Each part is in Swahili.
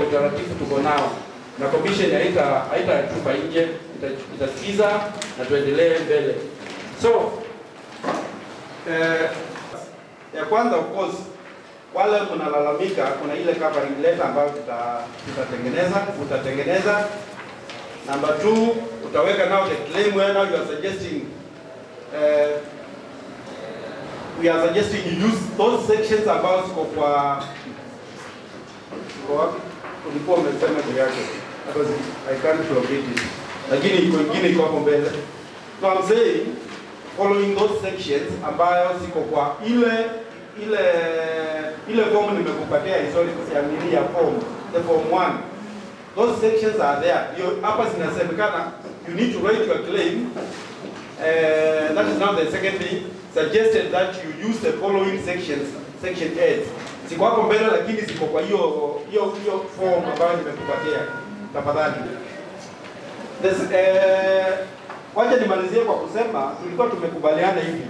utaratibu tuko nao, na commission haita haitatupa nje, ita- itasikiza na tuendelee mbele. So eh, ya kwanza of course wale mnalalamika, kuna ile covering letter ambayo tuta- tutatengeneza utatengeneza. Number two, utaweka now the claim where now you are suggesting uh, we are suggesting you use those sections ambazo ziko kwa kwa wapi? ulikuwa umesema juu yake Because I can't locate it, lakini iko ingine iko hapo mbele. So I'm saying following those sections ambayo ziko kwa ile ile ile form nimekupatia historical ya nini ya form the form 1 those sections are there Hiyo hapa zinasemekana you need to write your claim uh, that is now the second thing suggested that you use the following sections section 8 ziko hapo mbele lakini ziko kwa hiyo hiyo hiyo form ambayo nimekupatia tafadhali This, eh, wacha nimalizie kwa kusema tulikuwa tumekubaliana hivi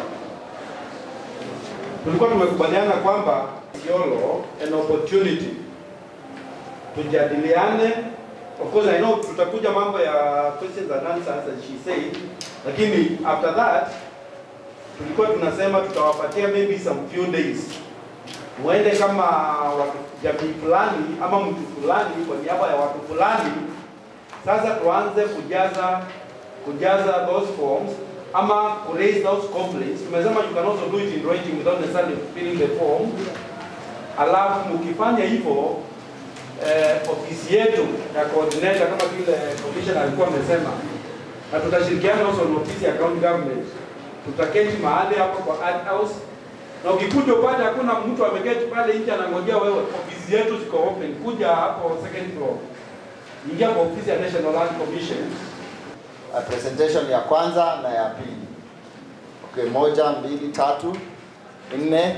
tulikuwa tumekubaliana kwamba Isiolo an opportunity tujadiliane. Of course I know tutakuja mambo ya questions and answers as she said, lakini after that tulikuwa tunasema tutawapatia maybe some few days muende kama watu jamii fulani ama mtu fulani kwa niaba ya watu fulani. Sasa tuanze kujaza kujaza those forms ama ku raise those complaints. Tumesema you can also do it in writing without necessarily filling the form. Alafu mkifanya hivyo eh, ofisi yetu ya coordinator kama vile commissioner alikuwa amesema, na tutashirikiana also na ofisi ya county government, tutaketi mahali hapo kwa art house, na ukikuja upate hakuna mtu ameketi pale nje anangojea wewe, ofisi yetu ziko open, kuja hapo second floor, ingia kwa ofisi ya National Land Commission Uh, presentation ya kwanza na ya pili. Okay, moja, mbili, tatu, nne,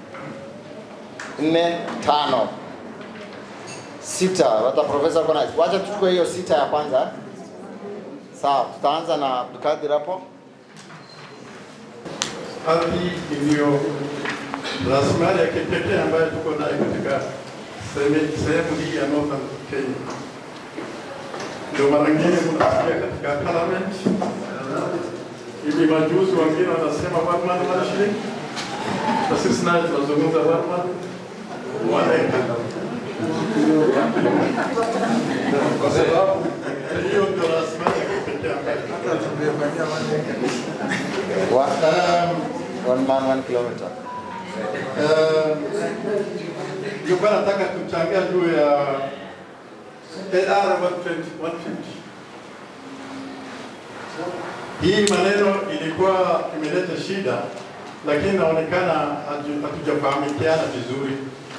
nne, tano, sita. Hata profesa kona, wacha tuchukue hiyo sita ya kwanza. Sawa, tutaanza na Abdulkadir hapo. ardhi iliyo rasilimali ya kipekee ambayo tuko nayo katika sehemu sehemu hii ya Northern Kenya. Ndio mara nyingine mnasikia katika parliament hivi majuzi wengine wanasema one man one shilling, na sisi naye tunazungumza one man one acre, kwa sababu hiyo ndio rasilimali ya kipekee ambayo One, one man, one kilometer. Eh, nilikuwa nataka kuchangia juu ya AR 120 150. Hii maneno ilikuwa imeleta shida, lakini inaonekana hatu- hatujafahamikiana vizuri.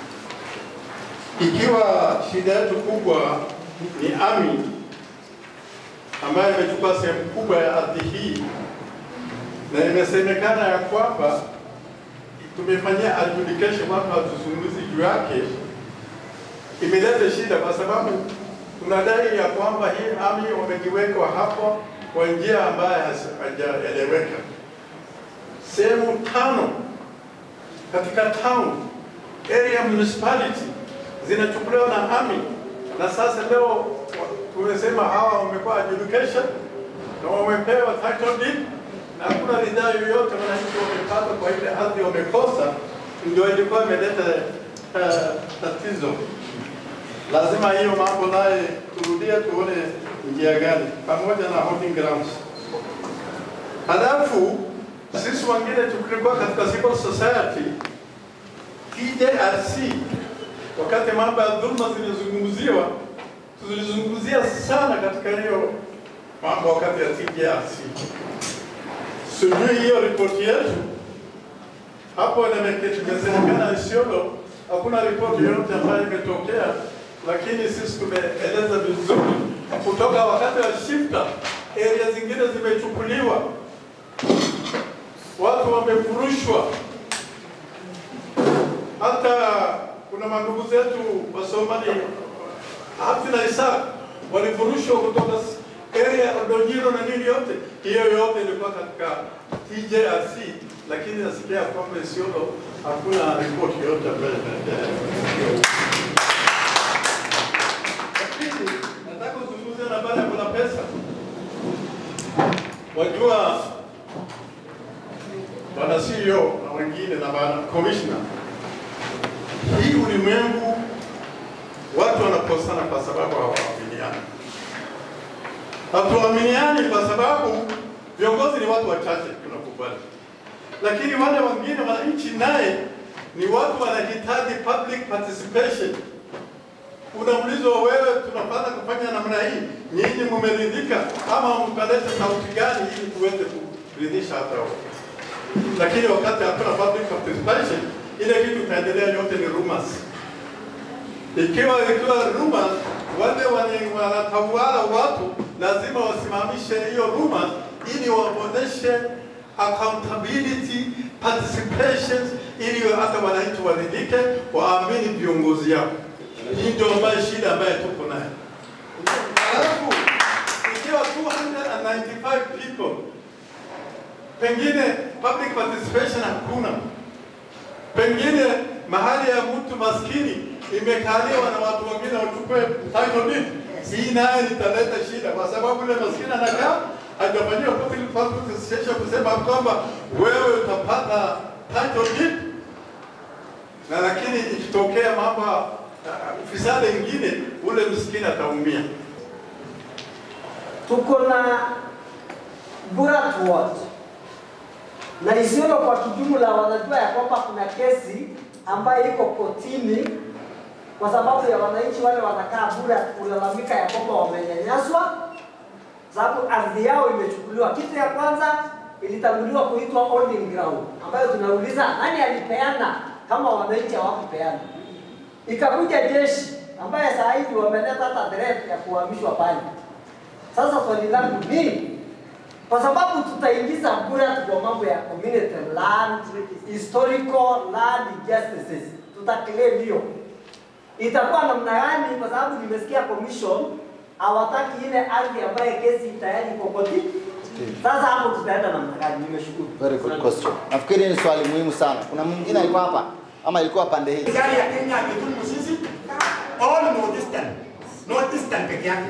Ikiwa shida yetu kubwa ni AMI ambayo imechukua sehemu kubwa ya ardhi hii na imesemekana ya kwamba tumefanyia adjudication, watu hatuzungumzi juu yake, imeleta shida kwa sababu tunadai ya kwamba hii ami wamejiwekwa hapo kwa njia ambayo hasi- hajaeleweka. Sehemu tano katika town area municipality zinachukuliwa na ami, na sasa leo wa- tumesema hawa wamekuwa adjudication na wamepewa title deed na hakuna ridhaa yoyote wananchi wamepata kwa ile ardhi wamekosa, ndio ilikuwa imeleta uh, tatizo. Lazima hiyo mambo naye turudie, tuone njia gani, pamoja na holding grounds. Halafu sisi wengine tukilikuwa katika civil society TJRC, wakati mambo ya dhulma zilizungumziwa, tulizungumzia sana katika hiyo mambo wakati ya TJRC sijui hiyo ripoti yetu hapo inasemekana Isiolo hakuna ripoti yoyote ambayo imetokea, lakini sisi tumeeleza vizuri kutoka wakati wa shifta, area zingine zimechukuliwa, watu wamefurushwa. Hata kuna mandugu zetu wa Somali Hafidh na Isaac walifurushwa kutoka area ya Odonyiro na nini yote, hiyo yote ilikuwa katika TJRC, lakini nasikia kwamba Isiolo hakuna ripoti yote ambayo imeendelea. Wajua bwana CEO na wengine na bwana commissioner, hii ulimwengu watu wanakosana kwa sababu hawaaminiani. Hatuaminiani kwa sababu viongozi ni watu wachache, tunakubali, lakini wale wengine wananchi naye ni watu wanahitaji public participation. Unaulizwa wewe, tunapata kufanya namna hii, nyinyi mumeridhika ama mkaleta sauti gani ili tuweze kuridhisha hata wao? Lakini wakati hakuna public participation, ile kitu itaendelea, yote ni rumors. Ikiwa ikiwa rumors, wale wenye wanatawala watu lazima wasimamishe hiyo rumors ili waoneshe accountability participation, ili hata wananchi waridhike, waamini viongozi yao. Hii ndio ambayo shida ambayo tuko nayo. Alafu ikiwa 295 people, pengine public participation hakuna, pengine mahali ya mtu maskini imekaliwa na watu wengine wachukue title deed. Hii naye italeta shida, kwa sababu yule maskini anakaa hajafanyiwa public participation kusema kwamba wewe utapata title deed, na lakini ikitokea mambo uh, ufisadi ingine, ule msikini ataumia. tuko na Burat Ward na Isiolo kwa kijumla wanajua ya kwamba kuna kesi ambayo iko kotini kwa sababu ya wananchi wale wanakaa Burat kulalamika ya kwamba wamenyanyaswa, sababu ardhi yao imechukuliwa. Kitu ya kwanza ilitanguliwa kuitwa holding ground, ambayo tunauliza nani alipeana kama wananchi hawakupeana. Ikakuja jeshi ambaye saa hivi wameleta hata threat ya kuhamishwa pale. Sasa swali langu ni kwa sababu tutaingiza Burat kwa mambo ya community land, historical land justices, tutaclaim hiyo itakuwa namna gani? Kwa sababu nimesikia commission hawataki ile ardhi ambayo kesi tayari iko koti. Sasa hapo tutaenda namna gani? Nimeshukuru. Very good question. Nafikiri ni swali muhimu sana. Kuna mwingine alikuwa hapa ama ilikuwa pande hii? Serikali ya Kenya ametumu sisi all northeastern, northeastern peke yake,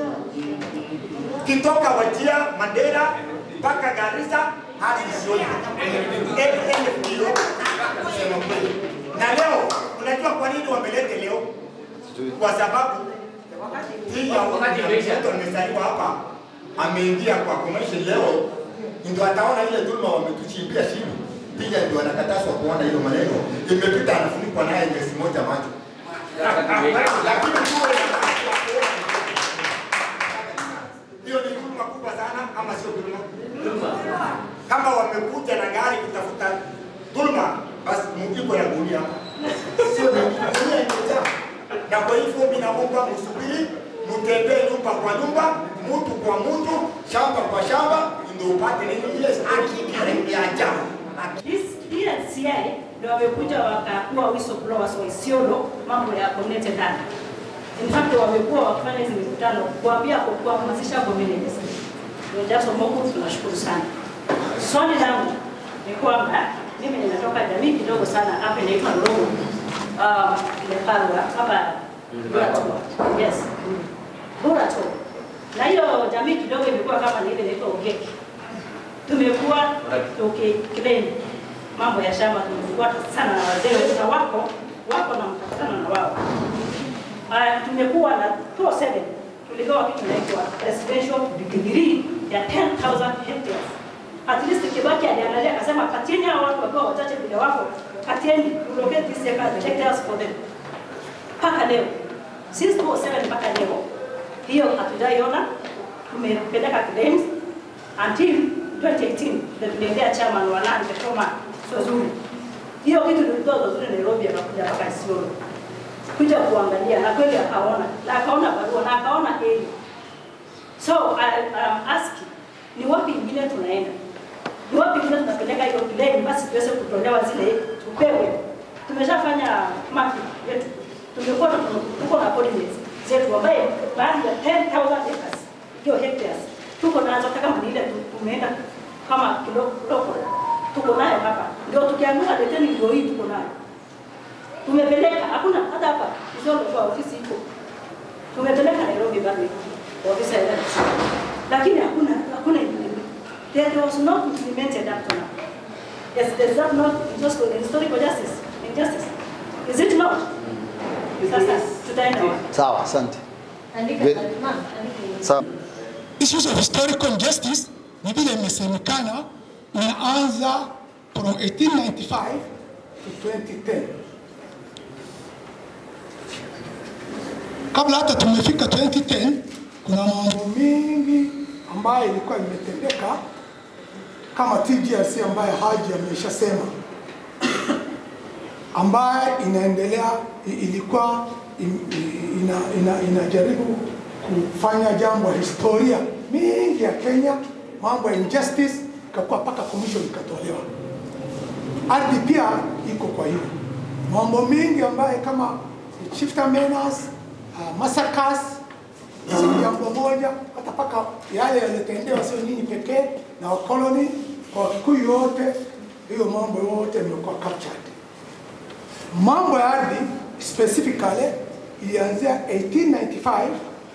kitoka Wajia, Mandera mpaka Garissa hadi Isiolo, elfu kilo kusema kweli. Na leo unajua kwa nini wamelete leo? Sijui. Kwa sababu hii ya mtu amezaliwa hapa ameingia kwa commercial leo, ndio ataona ile dhuluma wametuchimbia chini, pia ndio anakatazwa kuona hiyo maneno imepita, anafunikwa naye mwezi moja macho lakini tuwe na nafasi ya kuona. hiyo ni dhuluma kubwa sana, ama sio dhuluma? Kama wamekuja na gari kutafuta dhuluma, basi mjiko na gunia sio ni gunia imejaa. Na kwa hivyo mimi naomba msubiri, mtembee nyumba kwa nyumba, mtu kwa mtu, shamba kwa shamba, ndio upate nini ile haki ya ajabu. Hii NCA ndio wamekuja wakakuwa whistleblowers wa Isiolo mambo ya community land. In fact wamekuwa wakifanya hizi mikutano kuambia kwa kuhamasisha communities. Ndio Jackson Moku tunashukuru sana. Swali langu ni kwamba mimi ninatoka jamii kidogo sana hapa inaitwa Ndongo. Um, Leparwa hapa Burato. Yes. Burato. Na hiyo jamii kidogo imekuwa kama ni ile inaitwa Ogeki tumekuwa tukiclaim mambo ya shamba, tumefuata sana na wazee wetu na wako wako na mkutano na wao. Uh, tumekuwa na 207 tuligawa kitu inaitwa residential degree ya 10,000 hectares. At least Kibaki aliangalia akasema, patieni hao watu wakiwa wachache vile wako, patieni relocate these acres, hectares for them. Mpaka leo since 207 mpaka leo hiyo hatujaiona, tumepeleka claims until 2018 ndio tuliendea chairman wa land Kashoma sio zuri. Hiyo kitu tulitoa zuri Nairobi akakuja mpaka Isiolo kuja kuangalia na kweli akaona na akaona barua na akaona hili. So I, I'm asking ni wapi ingine tunaenda? Ni wapi ingine tunapeleka hiyo claim basi tuweze kutolewa zile tupewe. Tumeshafanya mapping yetu. Tumekuwa na tuko na coordinates zetu ambaye baadhi ya 10,000 acres hiyo hectares tuko nazo hata kama ni ile tu- tumeenda kama kidogo kidogo tuko nayo hapa, ndio tukiamua leteni ndio hii tuko nayo tumepeleka, hakuna hata hapa Isiolo kwa ofisi iko, tumepeleka Nairobi bado iko ofisi ya LRC. lakini hakuna hakuna ingine. that was not implemented up to now. Yes, does that not just historical justice, injustice? Is it not? Sasa tutaenda wapi? Sawa, asante. Andika, Ve- ma'am, andika. Sawa. issues of historical injustice ni vile imesemekana inaanza from 1895 to 2010. Kabla hata tumefika 2010, kuna mambo mengi ambayo ilikuwa imetendeka kama TGRC ambayo Haji ameshasema, ambayo inaendelea i- ilikuwa im- i- ina, ina, inajaribu kufanya jambo la historia mingi ya Kenya, mambo ya injustice, ikakuwa mpaka commission ikatolewa. Ardhi pia iko kwa hiyo mambo mengi ambayo kama shifter menace, uh, massacres si jambo moja, hata mpaka yale yaliyotendewa sio nyinyi pekee na wakoloni kwa Wakikuyu wote, hiyo mambo yote imekuwa captured. Mambo ya ardhi specifically ilianzia 1895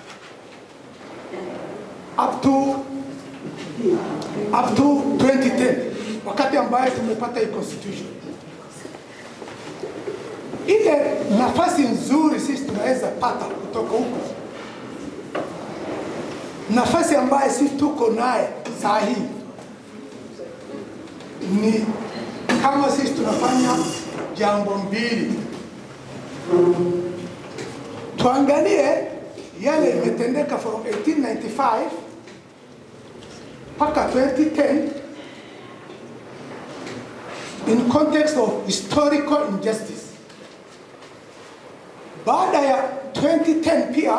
up to up to 2010 wakati ambayo tumepata hii constitution. Ile nafasi nzuri sisi tunaweza pata kutoka huko, nafasi ambayo sisi tuko naye saa hii ni kama sisi tunafanya jambo mbili, tuangalie yale imetendeka from 1895 mpaka 2010 in context of historical injustice. Baada ya 2010 pia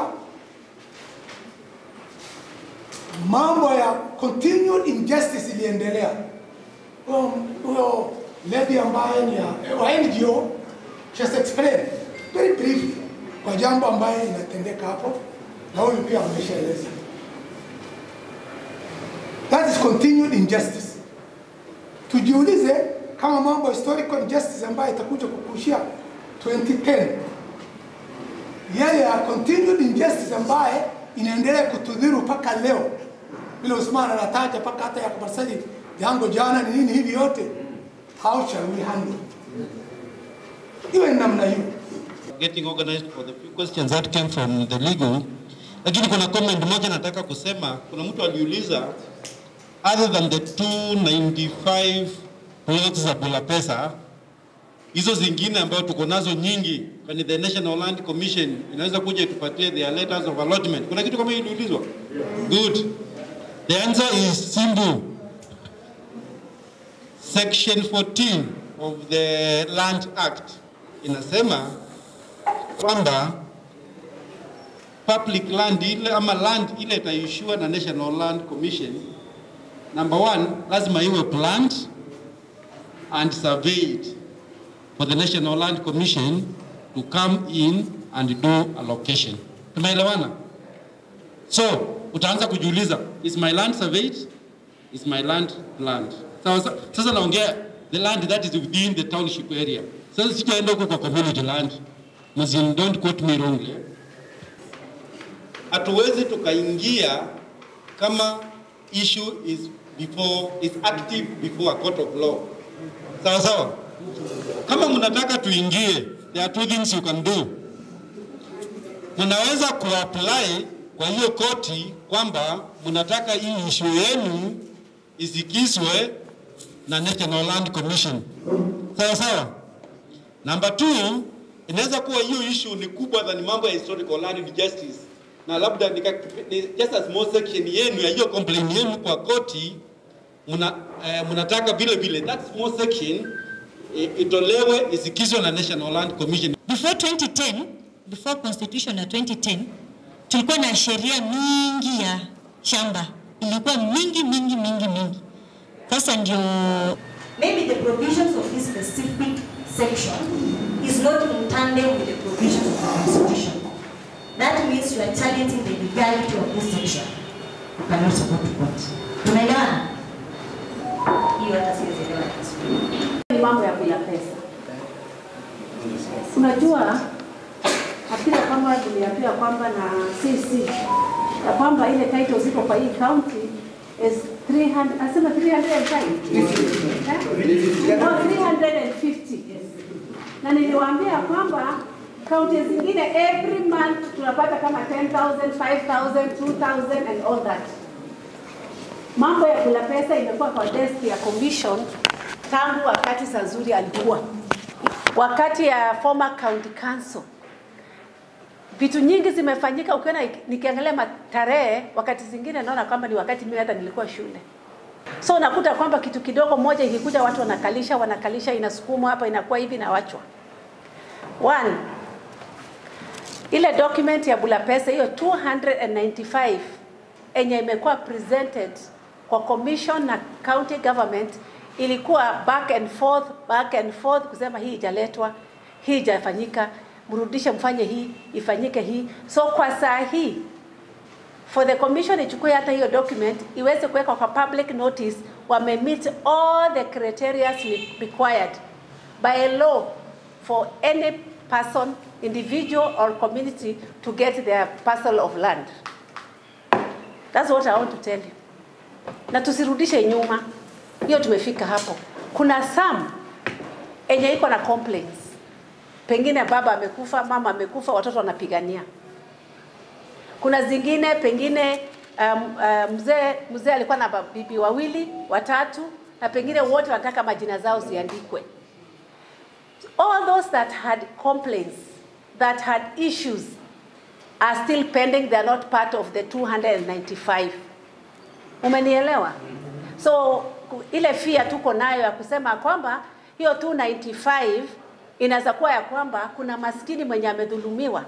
mambo ya continued injustice iliendelea. Huyo- Huyo lady ambaye ni ya wa NGO just explain very briefly kwa jambo ambaye inatendeka hapo, na huyu pia ameshaeleza. That is continued injustice. Tujiulize kama mambo ya historical injustice ambayo itakuja kukushia 2010 yale ya continued injustice ambaye inaendelea kutudhiru mpaka leo, vile Usman anataja mpaka hata ya kumasali jango jana ni nini hivi yote, how shall we handle? Iwe ni namna hiyo. getting organized for the few questions that came from the legal. Lakini kuna comment moja nataka kusema. Kuna mtu aliuliza other than the 295 plots za Bula Pesa, hizo zingine ambayo tuko nazo nyingi, kwani the National Land Commission inaweza kuja itupatie their letters of allotment. Kuna kitu kama hiyo iliulizwa? Good. The answer is simple. Section 14 of the Land Act inasema kwamba public land ile ama land ile itaishiwa na National Land Commission, number one, lazima iwe planned and surveyed for the National Land Commission to come in and do allocation. Tumeelewana? So utaanza kujiuliza, is my land surveyed? Is my land planned? Sasa, sasa naongea the land that is within the township area. Sasa sitaenda huko kwa community land. Mzin, don't quote me wrongly. Hatuwezi tukaingia kama issue is before is active before a court of law. Sawa sawa? Kama mnataka tuingie, there are two things you can do. Mnaweza kuapply kwa hiyo koti kwamba mnataka hii issue yenu isikizwe na National Land Commission. Sawa sawa? Number two, inaweza kuwa hiyo issue ni kubwa than mambo ya historical land justice, na labda nika, ni just a small section yenu ya hiyo complaint yenu kwa koti muna, eh, mnataka vile vile that small section eh, itolewe isikizwe na National Land Commission. Before 2010, before constitution ya 2010, tulikuwa na sheria mingi ya shamba, ilikuwa mingi mingi mingi mingi. Sasa ndio maybe the provisions of this specific section is not in tandem with the provisions of the constitution. That means you are challenging the legality of this section. You cannot support what? Tunaelewana? Hiyo hata siwezi elewa vizuri. Ni mambo ya bila pesa. Unajua hakika kama tuliambiwa kwamba na CC ya kwamba ile title ziko kwa hii county is 300, asema 305? Eh? Oh, 350. Na niliwaambia kwamba kaunti zingine every month tunapata kama 10,000, 5,000, 2,000 and all that. Mambo ya kula pesa imekuwa kwa desk ya commission tangu wakati Sazuri alikuwa, wakati ya former county council vitu nyingi zimefanyika. Ukiona nikiangalia matarehe, wakati zingine naona kwamba ni wakati mimi hata nilikuwa shule. So unakuta kwamba kitu kidogo moja ikikuja, watu wanakalisha wanakalisha, inasukumwa hapa, inakuwa hivi na wachwa. One, ile document ya bula pesa hiyo 295 enye imekuwa presented kwa commission na county government ilikuwa back and forth, back and forth kusema hii ijaletwa, hii ijafanyika, mrudishe mfanye hii, ifanyike hii. So kwa saa hii for the commission ichukue hata hiyo document iweze kuweka kwa public notice, wame meet all the criteria required by law for any person, individual or community to get their parcel of land. That's what I want to tell you. Na tusirudishe nyuma, hiyo tumefika hapo. Kuna some enye iko na complaints, pengine baba amekufa, mama amekufa, watoto wanapigania. Kuna zingine pengine um, uh, mzee mzee alikuwa na bibi wawili watatu, na pengine wote wanataka majina zao ziandikwe. All those that had complaints, that had issues, are still pending. They are not part of the 295. Umenielewa? So ile fia tuko nayo ya kusema kwamba hiyo 295 inaweza kuwa ya kwamba kuna maskini mwenye amedhulumiwa.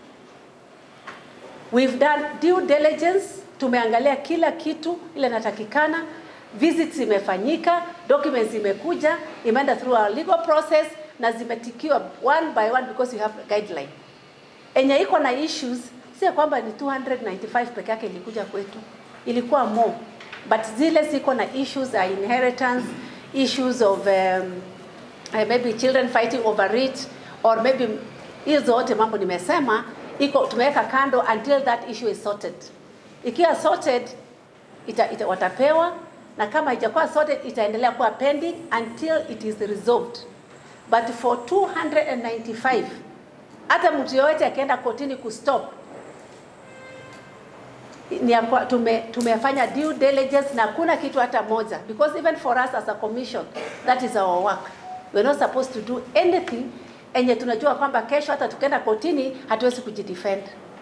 We've done due diligence, tumeangalia kila kitu ile natakikana, visits imefanyika, documents imekuja, imeenda through our legal process na zimetikiwa one by one because we have a guideline. Enye iko na issues si kwamba ni 295 peke yake ilikuja kwetu, ilikuwa more, but zile ziko na issues za inheritance, issues of um, uh, maybe children fighting over it or maybe hizo zote mambo nimesema iko tumeweka kando until that issue is sorted. Ikiwa sorted ita, ita, watapewa na kama haijakuwa sorted itaendelea kuwa pending until it is resolved. But for 295 hata mtu yoyote akienda kotini kustop ni ya kwa- tume, tumefanya due diligence na kuna kitu hata moja because even for us as a commission that is our work we're not supposed to do anything enye tunajua kwamba kesho hata tukienda kotini hatuwezi kujidefend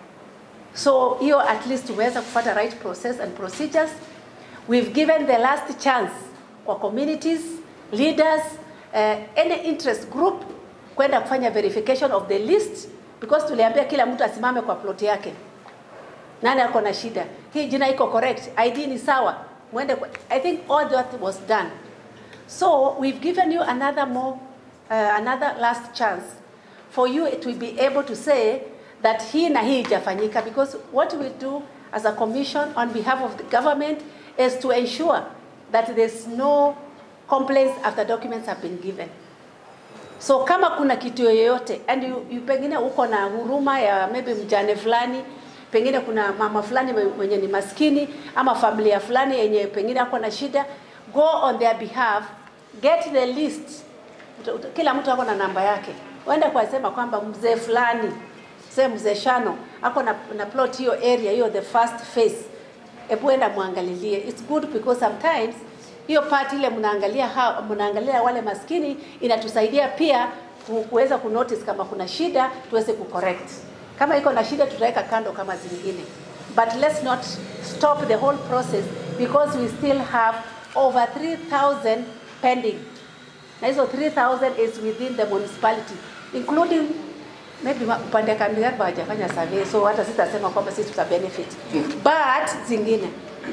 so hiyo at least tumeweza kufuata right process and procedures we've given the last chance kwa communities leaders uh, any interest group kwenda kufanya verification of the list because tuliambia kila mtu asimame kwa plot yake nani ako na shida hii jina iko correct id ni sawa mwende kwa, i think all that was done so we've given you another more uh, another last chance for you to be able to say that hii na hii ijafanyika because what we do as a commission on behalf of the government is to ensure that there's no complaints after documents have been given so kama kuna kitu yoyote and you, you pengine uko na huruma ya maybe mjane fulani pengine kuna mama fulani mwenye ni maskini ama familia fulani yenye pengine ako na shida go on their behalf get the list Uta- uta- kila mtu ako na namba yake uende kwa sema kwamba mzee fulani se mzee shano ako na, na plot hiyo area hiyo the first phase hebu enda muangalilie it's good because sometimes hiyo part ile mnaangalia ha- mnaangalia wale maskini inatusaidia pia ku- kuweza kunotice kama kuna shida tuweze kucorrect kama iko na shida tutaweka kando kama zingine but let's not stop the whole process because we still have over 3000 pending na hizo 3000 is within the municipality including maybe ma- upande wa Kandiyat hawajafanya survey so hata sitasema kwamba sisi tuta benefit but zingine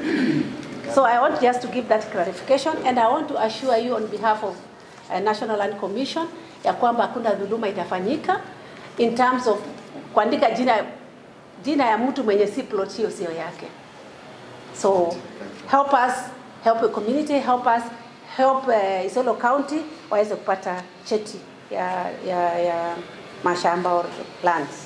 so I want just to give that clarification and I want to assure you on behalf of uh, National Land Commission ya kwamba hakuna dhuluma itafanyika in terms of kuandika jina jina ya mtu mwenye si plot hiyo sio yake so help us help the community help us help uh, Isiolo County waweze kupata cheti ya, ya, ya mashamba or lands.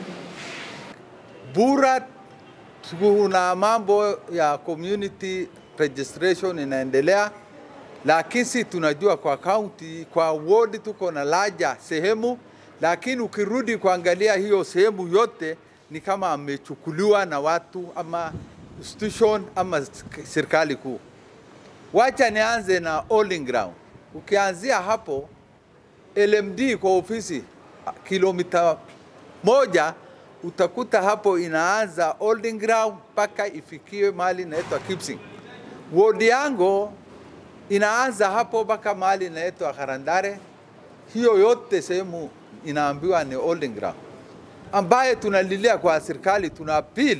Bura tuna mambo ya community registration inaendelea, lakini si tunajua kwa county, kwa ward tuko na laja sehemu, lakini ukirudi kuangalia hiyo sehemu yote ni kama amechukuliwa na watu ama institution ama serikali kuu. Wacha nianze na Olin Ground. Ukianzia hapo LMD kwa ofisi kilomita moja utakuta hapo inaanza Holding Ground mpaka ifikie mahali inaitwa Kipsing. Ward yangu inaanza hapo mpaka mahali inaitwa Karandare. Hiyo yote sehemu inaambiwa ni Holding Ground, ambaye tunalilia kwa serikali, tuna appeal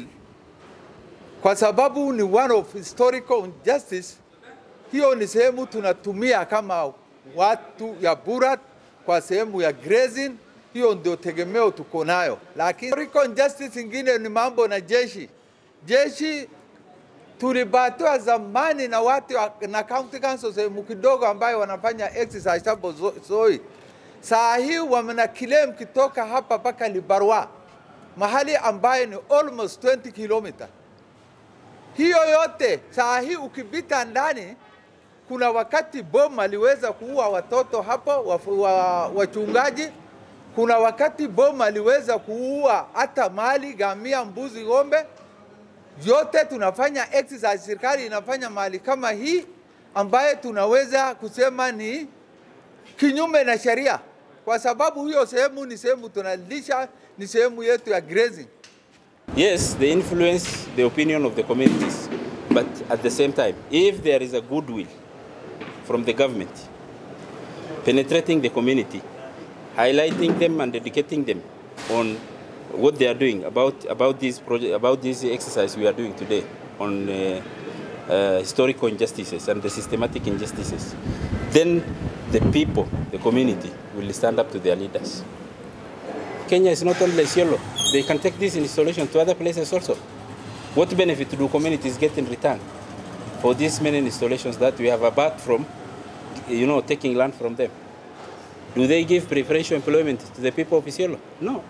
kwa sababu ni one of historical injustice. Hiyo ni sehemu tunatumia kama watu ya Burat kwa sehemu ya grazing hiyo ndio tegemeo tuko nayo, lakini historical injustice ingine ni mambo na jeshi. Jeshi tulibatiwa zamani na watu na county council sehemu kidogo ambayo wanafanya exercise hapo Zoi. Saa hii wamena claim kitoka hapa mpaka Libarwa, mahali ambayo ni almost 20 kilomita. Hiyo yote saa hii ukipita ndani kuna wakati bomu aliweza kuua watoto hapo wachungaji wa, wa kuna wakati bomu aliweza kuua hata mali, gamia, mbuzi, ng'ombe, yote tunafanya exercise. Serikali inafanya mali kama hii ambaye tunaweza kusema ni kinyume na sheria, kwa sababu hiyo sehemu ni sehemu tunalisha, ni sehemu yetu ya grazing. Yes, they influence the opinion of the communities, but at the same time, if there is a goodwill from the government penetrating the community, highlighting them and educating them on what they are doing about about this project about this exercise we are doing today on uh, uh, historical injustices and the systematic injustices then the people the community will stand up to their leaders Kenya is not only Isiolo they can take this installation to other places also what benefit do communities get in return for these many installations that we have apart from you know taking land from them do they give preferential employment to the people of Isiolo? No.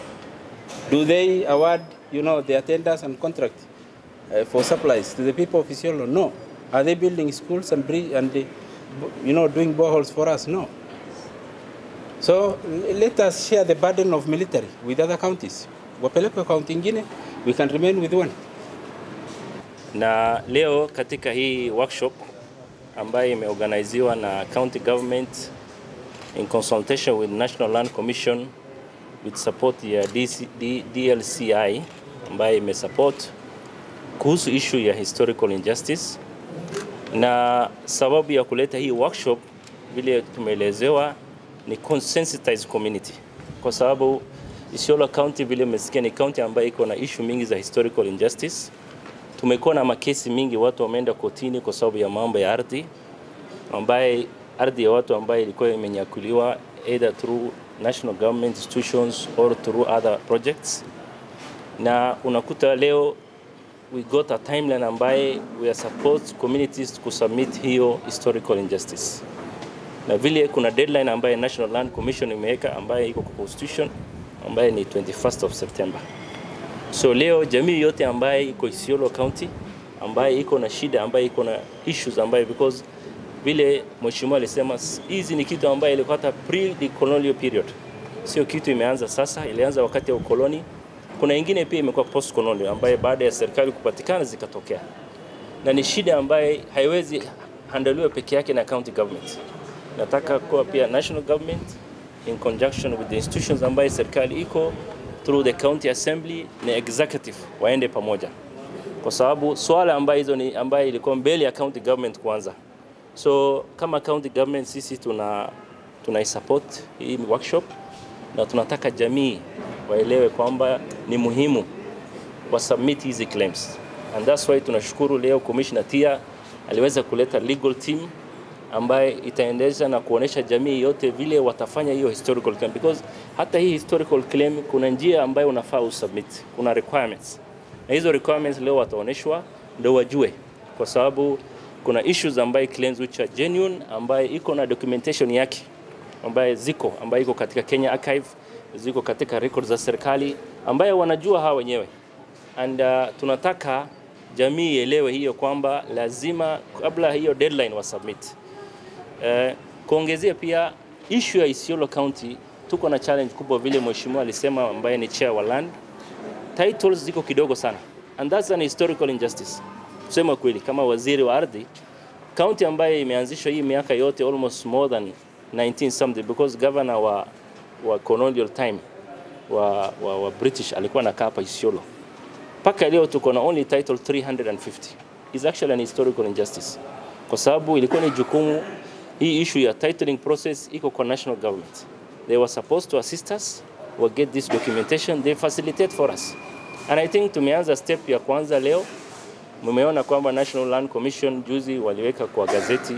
Do they award, you know, the attendance and contract uh, for supplies to the people of Isiolo? No. Are they building schools and, and uh, you know, doing boreholes for us? No. So let us share the burden of military with other counties. Wapelekwe kaunti ingine, we can remain with one. Na leo katika hii workshop ambayo imeorganiziwa na county government in consultation with National Land Commission with support ya DC, D, DLCI ambayo imesupport kuhusu issue ya historical injustice, na sababu ya kuleta hii workshop vile tumeelezewa ni consensitize community, kwa sababu Isiolo County vile umesikia ni county ambayo iko na issue mingi za historical injustice. Tumekuwa na makesi mingi, watu wameenda kotini kwa sababu ya mambo ya ardhi ambaye ardhi ya watu ambayo ilikuwa imenyakuliwa either through national government institutions or through other projects, na unakuta leo we got a timeline ambaye we are supposed communities kusubmit hiyo historical injustice, na vile kuna deadline ambaye National Land Commission imeweka ambaye iko kwa constitution ambaye ni 21st of September. So leo jamii yote ambaye iko Isiolo County ambaye iko na shida ambaye iko na issues ambaye because vile mheshimiwa alisema hizi ni kitu ambayo ilikuwa hata pre the colonial period, sio kitu imeanza sasa, ilianza wakati wa ukoloni. Kuna ingine pia imekuwa post colonial ambaye baada ya serikali kupatikana zikatokea, na ni shida ambaye haiwezi handaliwa peke yake na county government. Nataka kuwa pia national government in conjunction with the institutions ambaye serikali iko through the county assembly na executive waende pamoja, kwa sababu swala ambayo hizo ni ambayo ilikuwa mbele ya county government kwanza So kama county government sisi tuna tunaisupport hii workshop na tunataka jamii waelewe kwamba ni muhimu wa submit hizi claims and that's why tunashukuru leo Commissioner Tia aliweza kuleta legal team ambaye itaendesha na kuonesha jamii yote vile watafanya hiyo historical claim because hata hii historical claim kuna njia ambayo unafaa usubmit, kuna requirements na hizo requirements leo wataoneshwa ndio wajue, kwa sababu kuna issues ambaye claims which are genuine ambaye iko na documentation yake ambaye ziko ambaye iko katika Kenya Archive ziko katika records za serikali ambaye wanajua hawa wenyewe and uh, tunataka jamii ielewe hiyo kwamba lazima kabla hiyo deadline wa submit. Uh, kuongezea pia issue ya Isiolo County tuko na challenge kubwa vile mheshimiwa alisema, ambaye ni chair wa land, titles ziko kidogo sana and that's an historical injustice. Kusema kweli, kama waziri wa ardhi, county ambayo imeanzishwa hii miaka yote almost more than 19 something because governor wa, wa colonial time wa, wa, wa British alikuwa anakaa hapa Isiolo mpaka leo tuko na only title 350 is actually an historical injustice, kwa sababu ilikuwa ni jukumu hii issue ya titling process iko kwa national government. They were supposed to assist us or get this documentation, they facilitate for us. And I think tumeanza step ya kwanza leo. Mmeona kwamba National Land Commission juzi waliweka kwa gazeti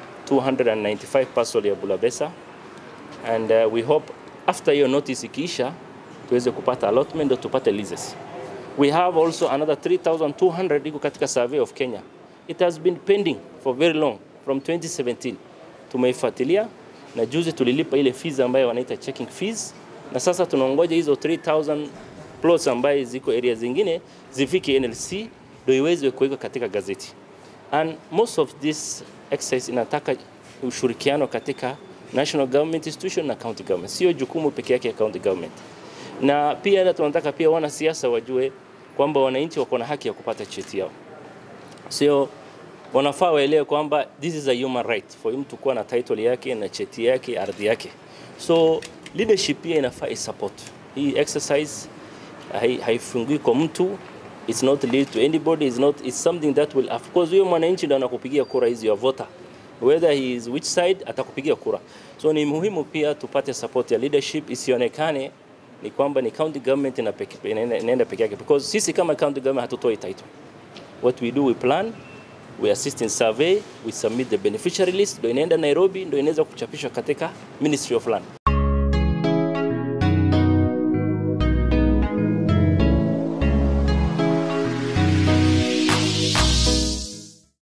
295 parcel ya Bulabesa and uh, we hope after hiyo notice ikiisha tuweze kupata allotment ndio tupate leases. We have also another 3200 iko katika survey of Kenya. It has been pending for very long from 2017. Tumeifuatilia na juzi tulilipa ile fees ambayo wanaita checking fees, na sasa tunaongoja hizo 3000 plots ambaye ziko area zingine zifike NLC ndio iweze kuweka katika gazeti. And most of this exercise inataka ushirikiano katika national government institution na county government, sio jukumu peke yake ya county government. Na pia na tunataka pia wanasiasa wajue kwamba wananchi wako na haki ya kupata cheti yao, sio wanafaa waelewe kwamba this is a human right for him to kuwa na title yake na cheti yake ardhi yake. So leadership pia inafaa isupport hii exercise, hai- haifungui kwa mtu it's not lead to anybody it's not it's something that will of course huyo mwananchi ndo anakupigia kura hizi ya voter whether he is which side atakupigia kura so ni muhimu pia tupate support ya leadership isionekane ni kwamba ni county government ina peke- inaenda inaenda peke yake because sisi kama county government hatutoi title what we do we plan we assist in survey we submit the beneficiary list ndo inaenda Nairobi ndo inaweza kuchapishwa katika Ministry of Land